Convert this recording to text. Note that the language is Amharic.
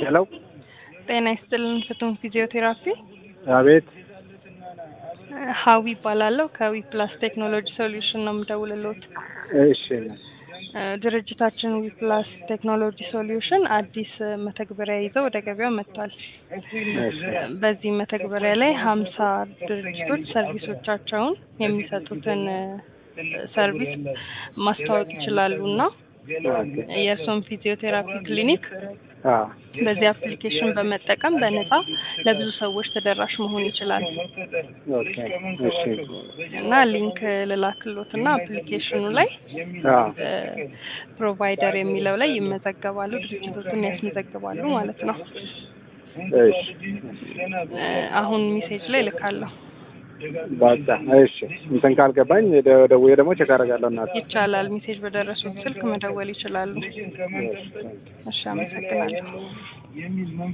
ሄሎ ጤና ይስጥልን ፍቱን ፊዚዮቴራፒ አቤት ሀዊ ይባላለሁ ከዊ ፕላስ ቴክኖሎጂ ሶሉሽን ነው የምደውልልዎት እሺ እ ድርጅታችን ዊ ፕላስ ቴክኖሎጂ ሶሉሽን አዲስ እ መተግበሪያ ይዘው ወደ ገበያው መጥቷል እሺ በዚህ መተግበሪያ ላይ ሀምሳ ድርጅቶች ሰርቪሶቻቸውን የሚሰጡትን እ ሰርቪስ ማስተዋወቅ ይችላሉ እና የእርሶን ፊዚዮቴራፒ ክሊኒክ አዎ በዚህ አፕሊኬሽን በመጠቀም በነፃ ለብዙ ሰዎች ተደራሽ መሆን ይችላል ኦኬ እሺ እና ሊንክ ልላክሎት እና አፕሊኬሽኑ ላይ አዎ እ ፕሮቫይደር የሚለው ላይ ይመዘገባሉ ድርጅቶችን ያስመዘግባሉ ማለት ነው እሺ እ አሁን ሜሴጅ ላይ ልካለሁ በቃ እሺ እንትን ካልገባኝ ደ- ደውዬ ደግሞ ቼክ አደርጋለሁ እናት ይቻላል ሜሴጅ በደረሱት ስልክ መደወል ይችላሉ እሺ አመሰግናለሁ